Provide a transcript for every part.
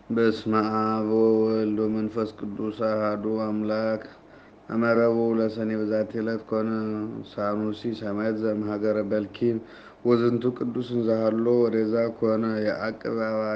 በስመ አብ ወወልድ ወመንፈስ ቅዱስ አሐዱ አምላክ አመረቡ ለሰኔ በዛቲ ዕለት ኮነ ሳኑሲ ሰማዕት ዘእምሀገረ በልኪም ወዝንቱ ቅዱስ እንዘሃሎ ወሬዛ ኮነ የዐቅብ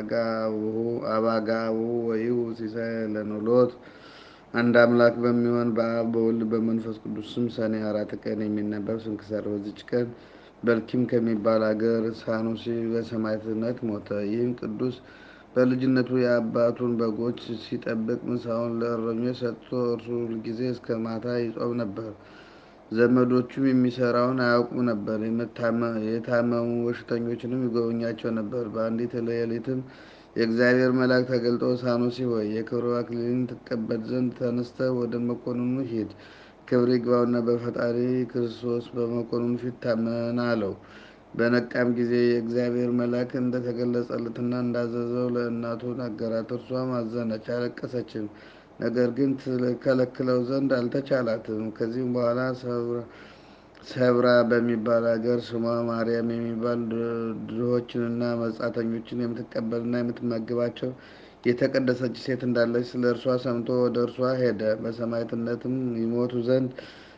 አባጋብኡ ወኢሁ ሲሳይ ለኖሎት። አንድ አምላክ በሚሆን በአብ በወልድ በመንፈስ ቅዱስ ስም ሰኔ አራት ቀን የሚነበብ ስንክሳር። በዚች ቀን በልኪም ከሚባል አገር ሳኑሲ በሰማዕትነት ሞተ። ይህም ቅዱስ በልጅነቱ የአባቱን በጎች ሲጠብቅ ምሳውን ለእረኞች ሰጥቶ እርሱ ሁልጊዜ እስከ ማታ ይጾም ነበር። ዘመዶቹም የሚሰራውን አያውቁም ነበር። የታመሙ በሽተኞችንም ይጎበኛቸው ነበር። በአንዲት ሌሊትም የእግዚአብሔር መልአክ ተገልጦ ሳኑሲ ሆይ የክብር አክሊልን ትቀበል ዘንድ ተነስተህ ወደ መኮንኑ ሂድ፣ ክብር ይግባውና በፈጣሪ ክርስቶስ በመኮንኑ ፊት ታመን አለው። በነቃም ጊዜ የእግዚአብሔር መልአክ እንደተገለጸለትና እንዳዘዘው ለእናቱ ነገራት። እርሷም አዘነች፣ አለቀሰችም። ነገር ግን ትከለክለው ዘንድ አልተቻላትም። ከዚህም በኋላ ሰብራ በሚባል አገር ስሟ ማርያም የሚባል ድሆችንና መጻተኞችን የምትቀበልና የምትመግባቸው የተቀደሰች ሴት እንዳለች ስለ እርሷ ሰምቶ ወደ እርሷ ሄደ። በሰማዕትነትም ይሞቱ ዘንድ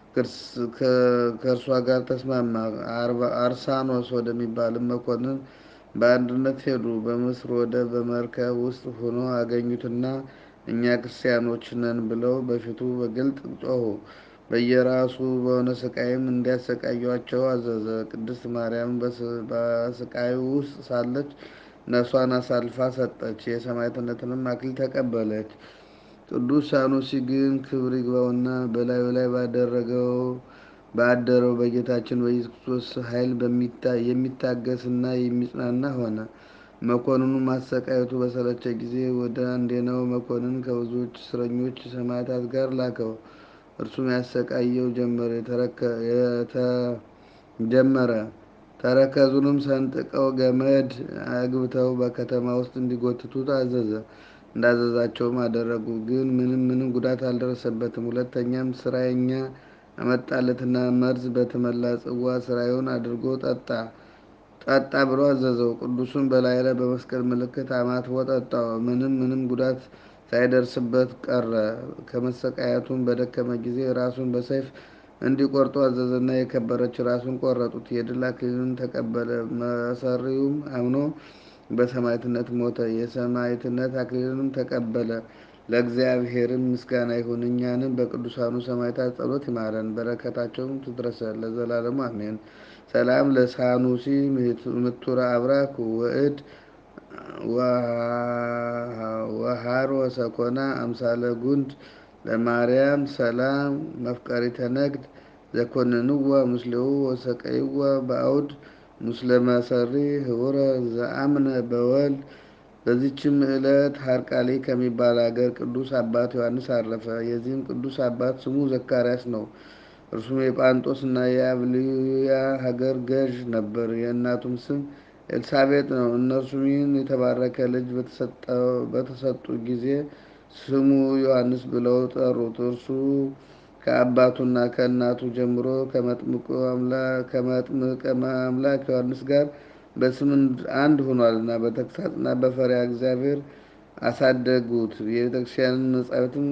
ከእርሷ ጋር ተስማማ። አርሳኖስ ወደሚባልም መኮንን በአንድነት ሄዱ። በምስር ወደብ በመርከብ ውስጥ ሆኖ አገኙትና እኛ ክርስቲያኖች ነን ብለው በፊቱ በግልጥ ጮኹ። በየራሱ በሆነ ስቃይም እንዲያሰቃዩአቸው አዘዘ። ቅድስት ማርያም በስቃዩ ውስጥ ሳለች ነፍሷን አሳልፋ ሰጠች። የሰማዕትነትንም አክሊል ተቀበለች። ቅዱስ ሳኑሲ ግን ክብር ይግባውና በላዩ ላይ ባደረገው ባደረው በጌታችን በኢየሱስ ክርስቶስ ኃይል የሚታገስና የሚጽናና ሆነ። መኮንኑ ማሰቃየቱ በሰለቸ ጊዜ ወደ አንዴናው መኮንን ከብዙዎች እስረኞች ሰማዕታት ጋር ላከው። እርሱም ያሰቃየው ጀመረ። ተረከዙንም ሰንጥቀው ገመድ አግብተው በከተማ ውስጥ እንዲጎትቱት አዘዘ። እንዳዘዛቸውም አደረጉ። ግን ምንም ምንም ጉዳት አልደረሰበትም። ሁለተኛም ስራየኛ አመጣለትና መርዝ በተመላ ጽዋ ስራዩን አድርጎ ጠጣ ጠጣ ብሎ አዘዘው። ቅዱሱን በላይ ላይ በመስቀል ምልክት አማትቦ ጠጣው። ምንም ምንም ጉዳት ሳይደርስበት ቀረ። ከመሰቃየቱም በደከመ ጊዜ ራሱን በሰይፍ እንዲቆርጡ አዘዘና የከበረች ራሱን ቆረጡት። የድል አክሊልን ተቀበለ። መሰሪውም አምኖ በሰማዕትነት ሞተ። የሰማዕትነት አክሊልንም ተቀበለ። ለእግዚአብሔርም ምስጋና ይሁን። እኛንም በቅዱሳኑ ሰማዕታት ጸሎት ይማረን፣ በረከታቸውም ትድረሰን ለዘላለሙ አሜን። ሰላም ለሳኑሲ ምቱረ አብራክ ወእድ ወሃሮ ሰኮና አምሳለ ጉንድ ለማርያም ሰላም መፍቀሪተ ነግድ ዘኮንንዋ ምስሌው ወሰቀይዋ በአውድ ምስለ መሰሪ ህቡረ ዘአምነ በወል። በዚችም ዕለት ሀርቃሌ ከሚባል አገር ቅዱስ አባት ዮሐንስ አረፈ። የዚህም ቅዱስ አባት ስሙ ዘካርያስ ነው። እርሱም የጳንጦስ እና የአብልያ ሀገር ገዥ ነበር። የእናቱም ስም ኤልሳቤጥ ነው። እነርሱም ይህን የተባረከ ልጅ በተሰጡ ጊዜ ስሙ ዮሐንስ ብለው ጠሩት። እርሱ ከአባቱና ከእናቱ ጀምሮ ከመጥምቀ አምላክ ዮሐንስ ጋር በስም አንድ ሆኗልና በተግሳጽና በፈሪሃ እግዚአብሔር አሳደጉት። የቤተክርስቲያንን መጻሕፍትን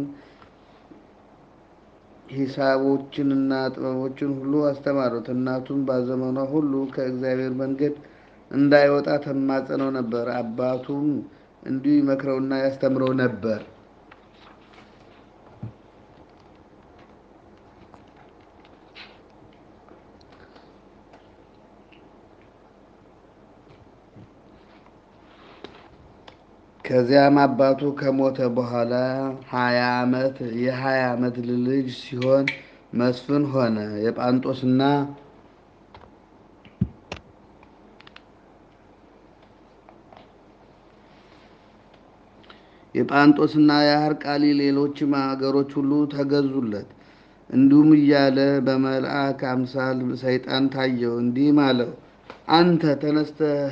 ሂሳቦችንና ጥበቦችን ሁሉ አስተማሩት። እናቱም በዘመኗ ሁሉ ከእግዚአብሔር መንገድ እንዳይወጣ ተማጸነው ነበር። አባቱም እንዲሁ ይመክረውና ያስተምረው ነበር። ከዚያም አባቱ ከሞተ በኋላ ሀያ ዓመት የሀያ ዓመት ልጅ ሲሆን መስፍን ሆነ። የጳንጦስና የጳንጦስና የሀርቃሊ ሌሎችም አገሮች ሁሉ ተገዙለት። እንዲሁም እያለ በመልአክ አምሳል ሰይጣን ታየው፣ እንዲህም አለው አንተ ተነስተህ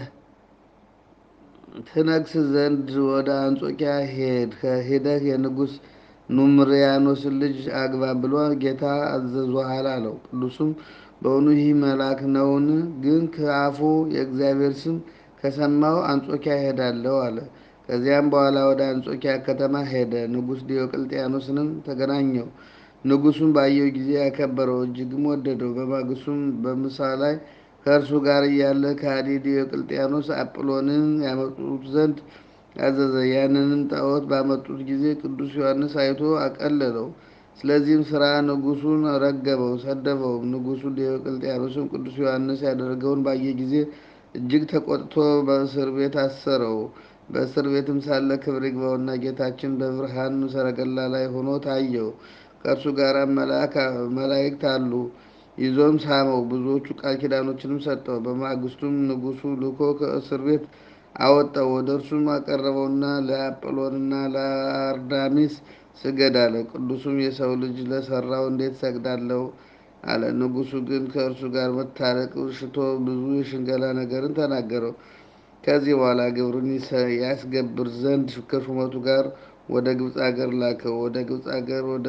ትነግስ ዘንድ ወደ አንጾኪያ ሄድ ሄደህ የንጉሥ ኑምሪያኖስን ልጅ አግባ ብሎ ጌታ አዘዞሃል አለው። ቅዱሱም በእውኑ ይህ መልአክ ነውን? ግን ከአፉ የእግዚአብሔር ስም ከሰማሁ አንጾኪያ እሄዳለሁ አለ። ከዚያም በኋላ ወደ አንጾኪያ ከተማ ሄደ። ንጉሥ ዲዮቅልጥያኖስንም ተገናኘው። ንጉሡም ባየው ጊዜ ያከበረው፣ እጅግም ወደደው። በማግስቱም በምሳ ላይ ከእርሱ ጋር እያለ ከሃዲ ዲዮቅልጥያኖስ አጵሎንን ያመጡት ዘንድ አዘዘ። ያንንም ጣዖት ባመጡት ጊዜ ቅዱስ ዮሐንስ አይቶ አቀለለው። ስለዚህም ሥራ ንጉሡን ረገመው፣ ሰደበው። ንጉሡ ዲዮቅልጥያኖስም ቅዱስ ዮሐንስ ያደረገውን ባየ ጊዜ እጅግ ተቆጥቶ በእስር ቤት አሰረው። በእስር ቤትም ሳለ ክብር ይግባውና ጌታችን በብርሃን ሰረገላ ላይ ሆኖ ታየው። ከእርሱ ጋር መላእክት አሉ። ይዞም ሳመው፣ ብዙዎቹ ቃል ኪዳኖችንም ሰጠው። በማግስቱም ንጉሡ ልኮ ከእስር ቤት አወጣው። ወደ እርሱም አቀረበውና ለአጵሎንና ለአርዳሚስ ስገድ አለ። ቅዱሱም የሰው ልጅ ለሰራው እንዴት ሰግዳለሁ አለ። ንጉሡ ግን ከእርሱ ጋር መታረቅ ሽቶ ብዙ የሽንገላ ነገርን ተናገረው። ከዚህ በኋላ ግብሩን ያስገብር ዘንድ ከሹመቱ ጋር ወደ ግብፅ አገር ላከው። ወደ ግብፅ አገር ወደ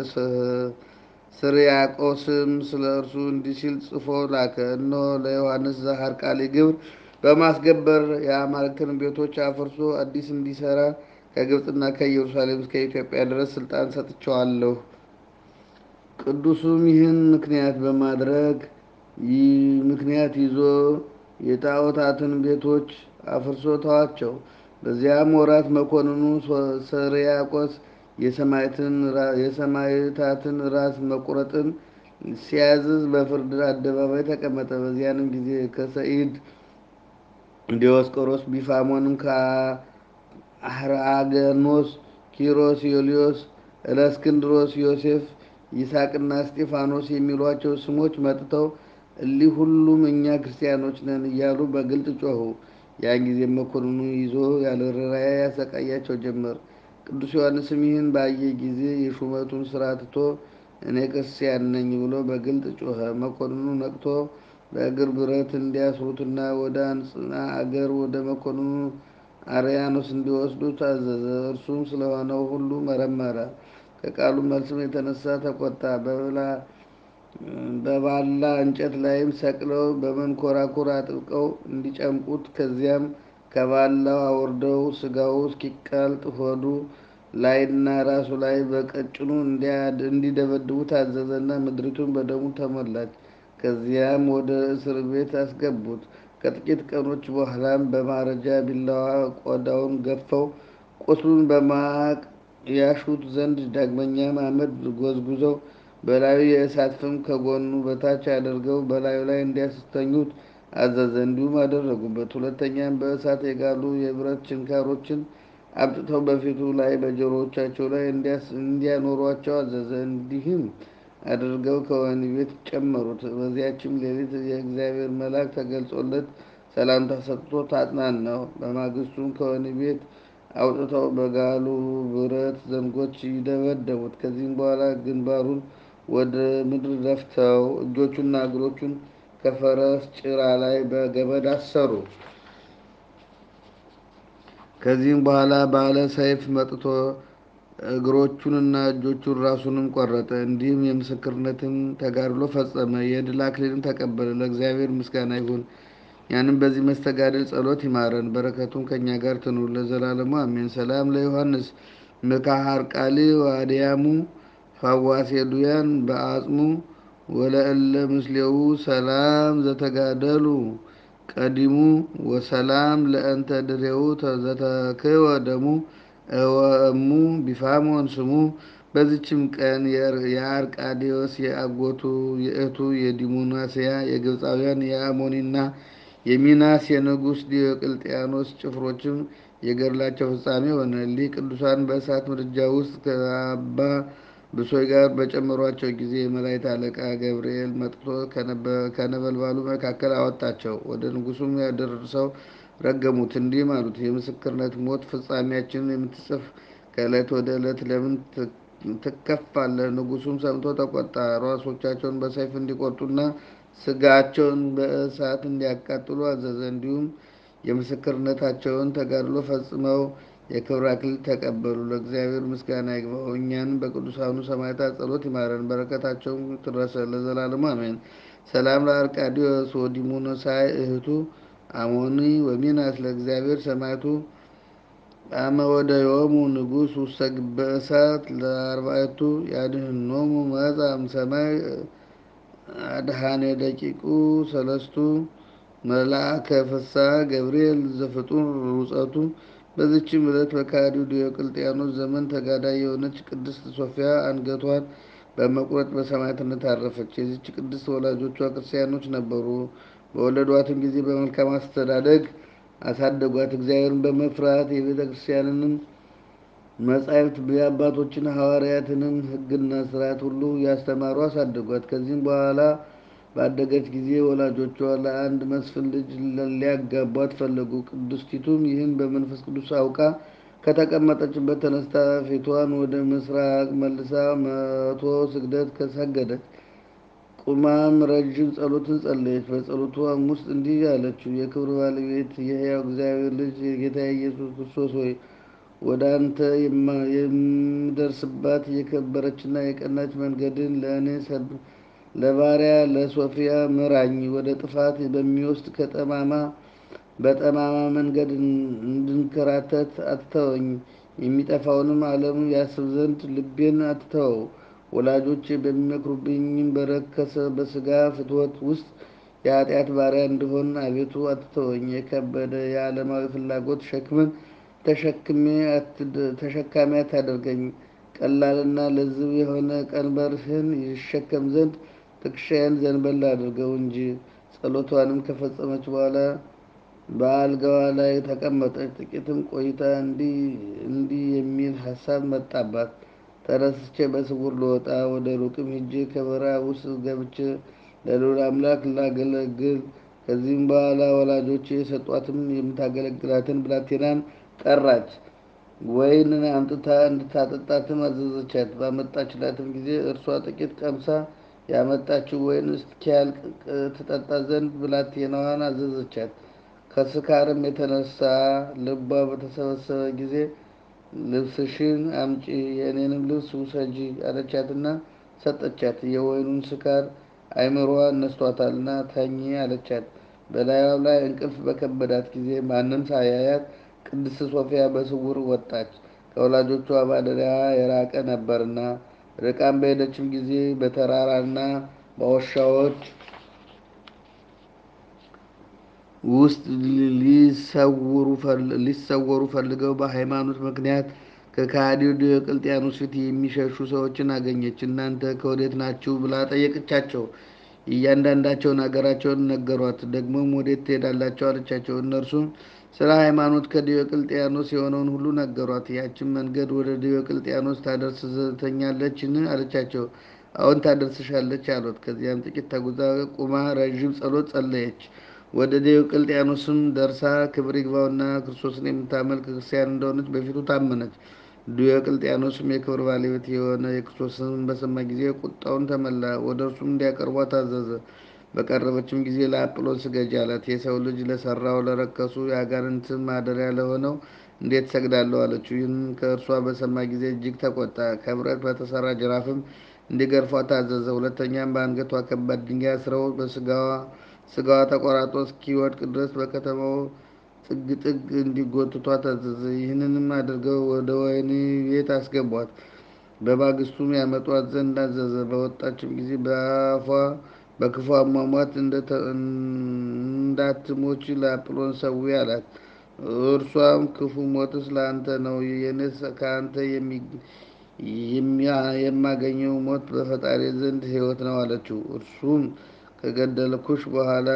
ስርያቆስም ስለ እርሱ እንዲህ ሲል ጽፎ ላከ። እነሆ ለዮሐንስ ዘሐርቃሊ ግብር በማስገበር የአማልክትን ቤቶች አፍርሶ አዲስ እንዲሰራ ከግብፅና ከኢየሩሳሌም እስከ ኢትዮጵያ ድረስ ስልጣን ሰጥቼዋለሁ። ቅዱሱም ይህን ምክንያት በማድረግ ምክንያት ይዞ የጣዖታትን ቤቶች አፍርሶ ተዋቸው። በዚያም ወራት መኮንኑ ሰርያቆስ የሰማዕታትን ራስ መቁረጥን ሲያዝዝ በፍርድ አደባባይ ተቀመጠ። በዚያንም ጊዜ ከሰኢድ ዲዮስቆሮስ፣ ቢፋሞንም፣ ከአህራገኖስ፣ ኪሮስ፣ ዮልዮስ፣ እለእስክንድሮስ፣ ዮሴፍ፣ ይስሐቅና እስጢፋኖስ የሚሏቸው ስሞች መጥተው እሊህ ሁሉም እኛ ክርስቲያኖች ነን እያሉ በግልጥ ጮኹ። ያን ጊዜ መኮንኑ ይዞ ያለ ርኅራኄ ያሰቃያቸው ጀመር። ቅዱስ ዮሐንስም ይህን ባየ ጊዜ የሹመቱን ስራ ትቶ እኔ ክርስቲያን ነኝ ብሎ በግልጥ ጮኸ። መኮንኑ ነቅቶ በእግር ብረት እንዲያስሩትና ወደ አንጽና አገር ወደ መኮንኑ አርያኖስ እንዲወስዱት አዘዘ። እርሱም ስለሆነው ሁሉ መረመረ። ከቃሉ መልስም የተነሳ ተቆጣ። በባላ እንጨት ላይም ሰቅለው በመንኮራኩር አጥብቀው እንዲጨምቁት ከዚያም ከባላው አውርደው ስጋው እስኪቀልጥ ሆዱ ላይና ራሱ ላይ በቀጭኑ እንዲደበድቡት አዘዘና ምድሪቱን በደሙ ተሞላች። ከዚያም ወደ እስር ቤት አስገቡት። ከጥቂት ቀኖች በኋላም በማረጃ ቢላዋ ቆዳውን ገፈው ቁስሉን በማቅ ያሹት ዘንድ ዳግመኛም አመድ ጎዝጉዘው በላዩ የእሳት ፍም ከጎኑ በታች አድርገው በላዩ ላይ እንዲያስተኙት አዘዘ። እንዲሁም አደረጉበት። ሁለተኛም በእሳት የጋሉ የብረት ችንካሮችን አምጥተው በፊቱ ላይ በጆሮዎቻቸው ላይ እንዲያኖሯቸው አዘዘ። እንዲህም አድርገው ከወህኒ ቤት ጨመሩት። በዚያችም ሌሊት የእግዚአብሔር መልአክ ተገልጾለት ሰላምታ ሰጥቶ ታጽናናው። በማግስቱም ከወህኒ ቤት አውጥተው በጋሉ ብረት ዘንጎች ይደበደቡት። ከዚህም በኋላ ግንባሩን ወደ ምድር ደፍተው እጆቹና እግሮቹን ከፈረስ ጭራ ላይ በገመድ አሰሩ። ከዚህም በኋላ ባለ ሰይፍ መጥቶ እግሮቹንና እጆቹን ራሱንም ቆረጠ። እንዲህም የምስክርነትን ተጋድሎ ፈጸመ። የድል አክሊልን ተቀበለ። ለእግዚአብሔር ምስጋና ይሁን። ያንም በዚህ መስተጋድል ጸሎት ይማረን፣ በረከቱም ከእኛ ጋር ትኑር ለዘላለሙ አሜን። ሰላም ለዮሐንስ ምካሃርቃሊ ዋድያሙ ፋዋሴ ዱያን በአጽሙ ወለእለ ምስሌው ሰላም ዘተጋደሉ ቀዲሙ ወሰላም ለእንተ ድሬው ዘተክወ ደሙ እወእሙ ቢፋሞን ስሙ። በዚችም ቀን የአርቃዲዎስ የአጎቱ የእህቱ የዲሞናስያ የግብፃውያን የአሞኒና የሚናስ የንጉሥ ዲዮቅልጥያኖስ ጭፍሮችም የገድላቸው ፍጻሜ ሆነ። እሊህ ቅዱሳን በእሳት ምድጃ ውስጥ ከአባ ብሶይ ጋር በጨመሯቸው ጊዜ የመላእክት አለቃ ገብርኤል መጥቶ ከነበልባሉ መካከል አወጣቸው። ወደ ንጉሱም ያደርሰው ረገሙት፣ እንዲህም አሉት፦ የምስክርነት ሞት ፍጻሜያችንን የምትጽፍ ከዕለት ወደ ዕለት ለምን ትከፋለህ? ንጉሱም ሰምቶ ተቆጣ። ራሶቻቸውን በሰይፍ እንዲቆርጡና ስጋቸውን በእሳት እንዲያቃጥሉ አዘዘ። እንዲሁም የምስክርነታቸውን ተጋድሎ ፈጽመው የክብር አክሊል ተቀበሉ። ለእግዚአብሔር ምስጋና ይግባው፣ እኛንም በቅዱሳኑ ሰማዕታት ጸሎት ይማረን፣ በረከታቸውም ትድረሰ ለዘላለሙ አሜን። ሰላም ለአርቃዲዎስ ወዲሞኖሳይ እህቱ አሞኒ ወሚናስ ለእግዚአብሔር ሰማዕቱ አመ ወደዮሙ ንጉሥ ውስተ ግበ እሳት ለአርባዕቱ ያድኅኖሙ መጻ እምሰማይ አድኃኔ ደቂቁ ሰለስቱ መልአከ ፍስሐ ገብርኤል ዘፍጡር ሩጸቱ። በዚችም ዕለት በከሃዲው ዲዮቅልጥያኖስ ዘመን ተጋዳይ የሆነች ቅድስት ሶፊያ አንገቷን በመቁረጥ በሰማዕትነት አረፈች። የዚች ቅድስት ወላጆቿ ክርስቲያኖች ነበሩ። በወለዷትም ጊዜ በመልካም አስተዳደግ አሳደጓት። እግዚአብሔርን በመፍራት የቤተ ክርስቲያንንም መጻሕፍት የአባቶችን ሐዋርያትንም ሕግና ሥርዓት ሁሉ ያስተማሩ አሳደጓት። ከዚህም በኋላ ባደገች ጊዜ ወላጆቿ ለአንድ መስፍን ልጅ ሊያጋቧት ፈለጉ። ቅድስቲቱም ይህን በመንፈስ ቅዱስ አውቃ ከተቀመጠችበት ተነስታ ፊቷን ወደ ምስራቅ መልሳ መቶ ስግደት ከሰገደች። ቁማም ረጅም ጸሎትን ጸለየች። በጸሎቷም ውስጥ እንዲህ አለችው። የክብር ባለቤት የሕያው እግዚአብሔር ልጅ የጌታ ኢየሱስ ክርስቶስ ሆይ ወደ አንተ የምደርስባት የከበረችና የቀናች መንገድን ለእኔ ለባሪያ ለሶፊያ ምራኝ። ወደ ጥፋት በሚወስድ ከጠማማ በጠማማ መንገድ እንድንከራተት አትተወኝ። የሚጠፋውንም ዓለም ያስብ ዘንድ ልቤን አትተወው። ወላጆቼ በሚመክሩብኝም በረከሰ በሥጋ ፍትወት ውስጥ የኃጢአት ባሪያ እንድሆን አቤቱ አትተወኝ። የከበደ የዓለማዊ ፍላጎት ሸክምን ተሸክሜ ተሸካሚ አታደርገኝ። ቀላልና ለዝብ የሆነ ቀንበርህን ይሸከም ዘንድ ትከሻዬን ዘንበል አድርገው እንጂ። ጸሎቷንም ከፈጸመች በኋላ በአልጋዋ ላይ ተቀመጠች። ጥቂትም ቆይታ እንዲህ እንዲህ የሚል ሀሳብ መጣባት። ተነስቼ በስውር ልወጣ ወደ ሩቅም ሄጄ ከበረሃ ውስጥ ገብቼ ለልዑል አምላክ ላገለግል። ከዚህም በኋላ ወላጆቼ የሰጧትም የምታገለግላትን ብላቴናን ጠራች። ወይን አምጥታ እንድታጠጣትም አዘዘቻት። ባመጣችላትም ጊዜ እርሷ ጥቂት ቀምሳ ያመጣችው ወይን እስኪያልቅ ትጠጣ ዘንድ ብላቴናዋን አዘዘቻት። ከስካርም የተነሳ ልቧ በተሰበሰበ ጊዜ ልብስሽን አምጪ፣ የእኔንም ልብስ ውሰጂ አለቻትና ሰጠቻት። የወይኑን ስካር አይምሮዋን ነስቷታልና ተኚ አለቻት። በላዩ ላይ እንቅልፍ በከበዳት ጊዜ ማንም ሳያያት ቅድስት ሶፊያ በስውር ወጣች። ከወላጆቿ ማደሪያ የራቀ ነበርና። ርቃም በሄደችም ጊዜ በተራራና በዋሻዎች ውስጥ ሊሰወሩ ፈልገው በሃይማኖት ምክንያት ከከሃዲው ዲዮቅልጥያኖስ ፊት የሚሸሹ ሰዎችን አገኘች። እናንተ ከወዴት ናችሁ ብላ ጠየቀቻቸው። እያንዳንዳቸውን አገራቸውን ነገሯት። ደግሞም ወዴት ትሄዳላቸው አለቻቸው። እነርሱም ስለ ሃይማኖት ከዲዮቅልጥያኖስ የሆነውን ሁሉ ነገሯት። ያችን መንገድ ወደ ዲዮቅልጥያኖስ ታደርሰኛለችን አለቻቸው። አዎን ታደርስሻለች አሏት። ከዚያም ጥቂት ተጉዛ ቁማ ረዥም ጸሎት ጸለየች። ወደ ዲዮቅልጥያኖስም ደርሳ ክብር ይግባውና ክርስቶስን የምታመልክ ክርስቲያን እንደሆነች በፊቱ ታመነች። ዲዮቅልጥያኖስም የክብር ባለቤት የሆነ የክርስቶስን በሰማ ጊዜ ቁጣውን ተመላ። ወደ እርሱም እንዲያቀርቧት አዘዘ። በቀረበችም ጊዜ ለአጵሎን ስገጂ አላት። የሰው ልጅ ለሰራው ለረከሱ የአጋንንት ማደሪያ ለሆነው እንዴት ሰግዳለሁ አለችው። ይህን ከእርሷ በሰማ ጊዜ እጅግ ተቆጣ። ከብረት በተሰራ ጅራፍም እንዲገርፏት አዘዘ። ሁለተኛም በአንገቷ ከባድ ድንጋይ አስረው በስጋዋ ስጋዋ ተቆራርጦ እስኪወድቅ ድረስ በከተማው ጥግ ጥግ እንዲጎትቷት አዘዘ። ይህንንም አድርገው ወደ ወህኒ ቤት አስገቧት። በማግስቱም ያመጧት ዘንድ አዘዘ። በወጣችም ጊዜ በአፏ በክፉ አሟሟት እንዳትሞች ለአጵሎን ሰዊ አላት። እርሷም ክፉ ሞትስ ለአንተ ነው፣ የኔስ ከአንተ የማገኘው ሞት በፈጣሪ ዘንድ ሕይወት ነው አለችው። እርሱም ከገደልኩሽ በኋላ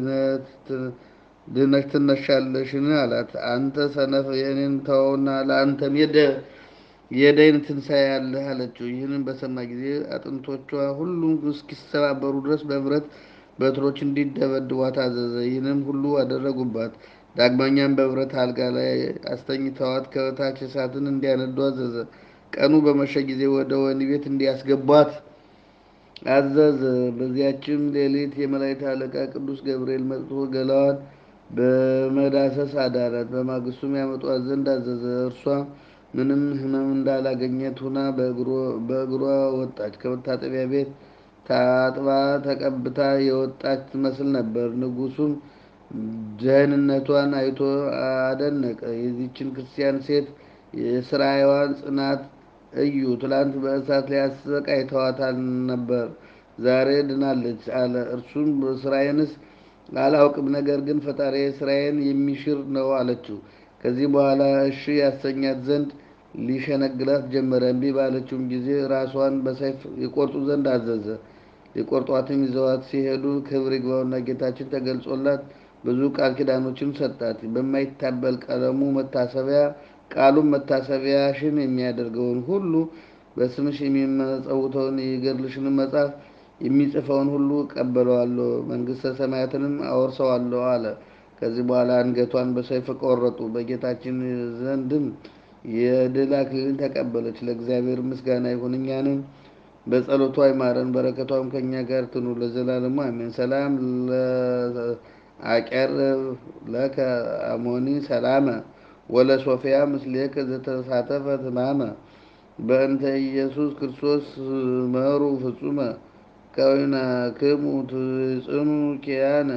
ድነሽ ትነሻለሽን? አላት። አንተ ሰነፍ የእኔን ተወውና ለአንተም የደይን ትንሣኤ አለህ አለችው። ይህንን በሰማ ጊዜ አጥንቶቿ ሁሉም እስኪሰባበሩ ድረስ በብረት በትሮች እንዲደበድቧት አዘዘ። ይህንም ሁሉ አደረጉባት። ዳግመኛም በብረት አልጋ ላይ አስተኝተዋት ከታች እሳትን እንዲያነዱ አዘዘ። ቀኑ በመሸ ጊዜ ወደ ወህኒ ቤት እንዲያስገቧት አዘዘ። በዚያችም ሌሊት የመላእክት አለቃ ቅዱስ ገብርኤል መጥቶ ገላዋን በመዳሰስ አዳራት። በማግስቱም ያመጧት ዘንድ አዘዘ። እርሷ ምንም ሕመም እንዳላገኘት ሁና በእግሯ ወጣች። ከመታጠቢያ ቤት ታጥባ ተቀብታ የወጣች ትመስል ነበር። ንጉሡም ደህንነቷን አይቶ አደነቀ። የዚችን ክርስቲያን ሴት የስራዋን ጽናት እዩ። ትላንት በእሳት ላይ አሰቃይተዋታል ነበር፣ ዛሬ ድናለች አለ። እርሱም ስራዬንስ አላውቅም፣ ነገር ግን ፈጣሪ ስራዬን የሚሽር ነው አለችው። ከዚህ በኋላ እሺ ያሰኛት ዘንድ ሊሸነግላት ጀመረ። እምቢ ባለችውም ጊዜ ራሷን በሰይፍ የቆርጡ ዘንድ አዘዘ። ሊቆርጧትም ይዘዋት ሲሄዱ ክብር ይግባውና ጌታችን ተገልጾላት ብዙ ቃል ኪዳኖችን ሰጣት። በማይታበል ቀለሙ መታሰቢያ ቃሉም መታሰቢያሽን የሚያደርገውን ሁሉ በስምሽ የሚመጸውተውን የገድልሽን መጽሐፍ የሚጽፈውን ሁሉ እቀበለዋለሁ፣ መንግሥተ ሰማያትንም አወርሰዋለሁ አለ። ከዚህ በኋላ አንገቷን በሰይፍ ቆረጡ። በጌታችን ዘንድም የድል አክሊልን ተቀበለች። ለእግዚአብሔር ምስጋና ይሁን፣ እኛንም በጸሎቷ ይማረን፣ በረከቷም ከእኛ ጋር ትኑር ለዘላለሙ አሜን። ሰላም አቀርብ ለከ አሞኒ ሰላመ ወለሶፊያ ምስሌከ ዘተሳተፈ ትማመ በእንተ ኢየሱስ ክርስቶስ መሩ ፍጹመ ከዊናክሙ ትጽኑ ኪያነ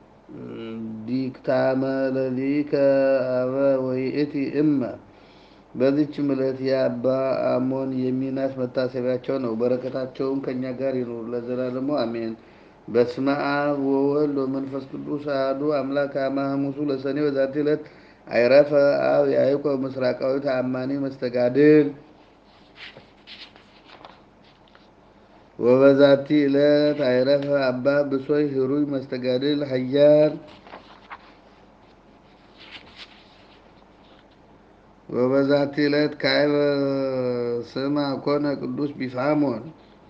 ዲክታመ ለሊከ አበ ወይእቲ እመ። በዚች ዕለት የአባ አሞን የሚናስ መታሰቢያቸው ነው። በረከታቸውም ከእኛ ጋር ይኑር ለዘላለሙ አሜን። በስመ አብ ወወልድ ወመንፈስ ቅዱስ አሐዱ አምላክ አመ ሐሙሱ ለሰኔ በዛቲ ዕለት አይረፈ አብ ያዕቆብ ምስራቃዊ ተአማኒ መስተጋድል ወበዛቲ ዕለት አይረፈ አባ ብሶይ ህሩይ መስተጋድል ሀያል ወበዛቲ ዕለት ካዕበ ስማ ኮነ ቅዱስ ቢፋሞን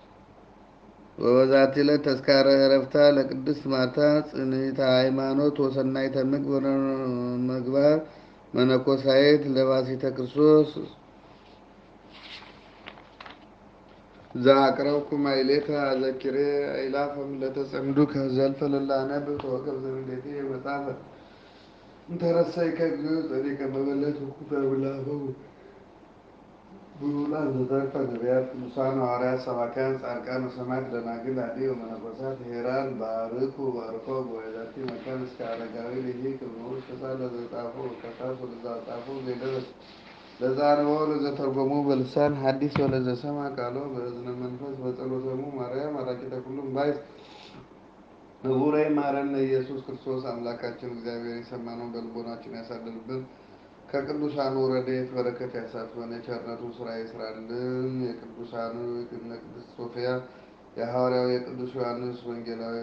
ወበዛቲ ዕለት ተስካረ ዕረፍታ ለቅድስት ማርታ ጽንዕተ ሃይማኖት ወሰናይተ ምግባር መነኮሳይት ለባሲተ ክርስቶስ ዘአቅረብኩ ማሕሌተ አዘኪሬ አእላፈም ለተጸምዱከ ዘልፈ ለላነብብ ተወከብ ዘንዴቴ መጽሐፈ እንተረሰይከ እግዚኦ ጸዲቀ መበለት ወኩፈ ብላፈው ብሉላን ዘተርፈ ነቢያት ቅዱሳን ሐዋርያት ሰባክያን ጻድቃን ወሰማዕት ደናግል አድኅ ወመነኮሳት ሄራን ባርኩ ባርኮ በወዛቲ መካን እስከ አረጋዊ ልሂ ክብሩስ ተሳለ ዘጻፎ ከሳስ ወለዘጻፎ ዘይደረስ ለዛንበ ለዘተርጎሙ በልሳን ሐዲስ ወለዘሰማ ቃሎ በእዝነ መንፈስ በጸሎተሙ ማርያም አራቂተ ኩሉም ባይስ ንቡረ ማረነ ኢየሱስ ክርስቶስ አምላካችን እግዚአብሔር የሰማነውን በልቦናችን ያሳድርብን። ከቅዱሳኑ ረድኤት በረከት ያሳትፈን። የቸርነቱን ስራ ይስራልን። የቅዱሳኑ የእነ ቅድስት ሶፊያ የሐዋርያው የቅዱስ ዮሐንስ ወንጌላዊ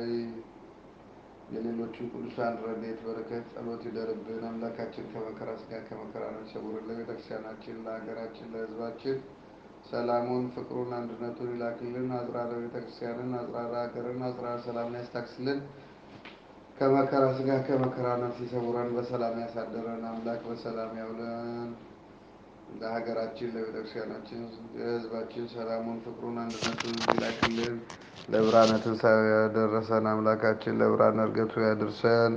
የሌሎችን ቅዱሳን ረድኤት በረከት ጸሎት ይደርብን። አምላካችን ከመከራ ስጋ ከመከራ ነፍስ ይሰውርልን። ለቤተክርስቲያናችን፣ ለሀገራችን፣ ለሕዝባችን ሰላሙን፣ ፍቅሩን፣ አንድነቱን ይላክልን። አጽራረ ቤተክርስቲያንን፣ አጽራረ ሀገርን፣ አጽራረ ሰላምን ያስታክስልን። ከመከራ ስጋ ከመከራ ነፍስ ይሰውረን። በሰላም ያሳደረን አምላክ በሰላም ያውለን። ለሀገራችን፣ ለቤተክርስቲያናችን፣ ለሕዝባችን ሰላሙን፣ ፍቅሩን፣ አንድነቱን ይላክልን። ለብርሃነ ትንሣኤው ያደረሰን አምላካችን ለብርሃነ ዕርገቱ ያድርሰን።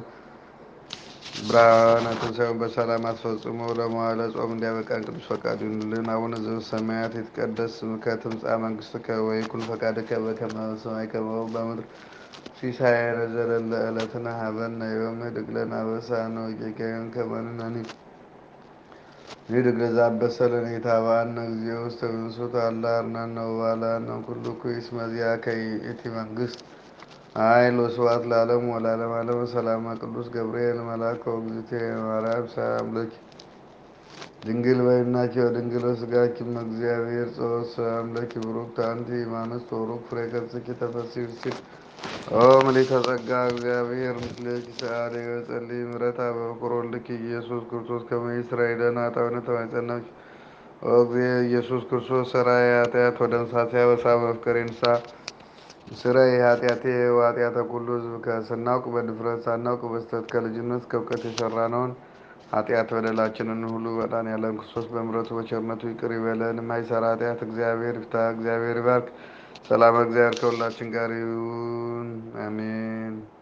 ብርሃነ ትንሣኤውን በሰላም አስፈጽሞ ለመዋዕለ ጾም እንዲያበቃን ቅዱስ ፈቃዱ ይሁንልን። አቡነ ዘበሰማያት ይትቀደስ ስምከ ትምጻእ መንግሥትከ ወይኩን ፈቃድከ በከመ በሰማይ ከማሁ በምድር ሲሳየነ ዘለለ ዕለትነ ሀበነ ዮም ንኅድግ ለነ አበሳነ ወጌጋየነ ከመ ንሕነኒ ንኅድግ ለዘአበሰለነ ኢታብአነ እግዚኦ ውስተ ብእንሱት አላ አርኅናነ ወባልሐነ ኩሉ ኩይስ መዚአከ ይእቲ መንግሥት ኃይል ወስብሐት ለዓለሙ ወለዓለመ ዓለም። ሰላማ ቅዱስ ገብርኤል መልአከ ወእግዝእትየ ማርያም ሰላም ለኪ ድንግል በይናኪ ወድንግል በሥጋኪ እም እግዚአብሔር ጸወት ሰላም ለኪ ብሩክት አንቲ እማንስት ወቡሩክ ፍሬ ገጽኪ ተፈሥሒ ፍሥሕት ኦ ምልዕተ ጸጋ እግዚአብሔር ምስሌኪ ሰአሊ ወጸልዪ ምሕረታ በፍቁር ወልድኪ ኢየሱስ ክርስቶስ ከመ ይስረይ ለነ ኃጣውኢነ ተማይጸናኪ ኦ እግዚእ ኢየሱስ ክርስቶስ ሠራየ ኃጢአት ወደምሳቴ አበሳ መፍቀሬ ንስሐ ስረይ ኃጢአቴ ወኃጢአተ ኩሉ ሕዝብ ከስናውቅ በድፍረት ሳናውቅ በስተት ከልጅነት እስከ እውቀት የሰራነውን ኃጢአት በደላችንን ሁሉ መድኃኔዓለም ክርስቶስ በምሕረቱ በቸርነቱ ይቅር ይበለን። የማይሰራ ኃጢአት እግዚአብሔር ይፍታ። እግዚአብሔር ይባርክ። ሰላም እግዚአብሔር ከሁላችን ጋር ይሁን። አሜን።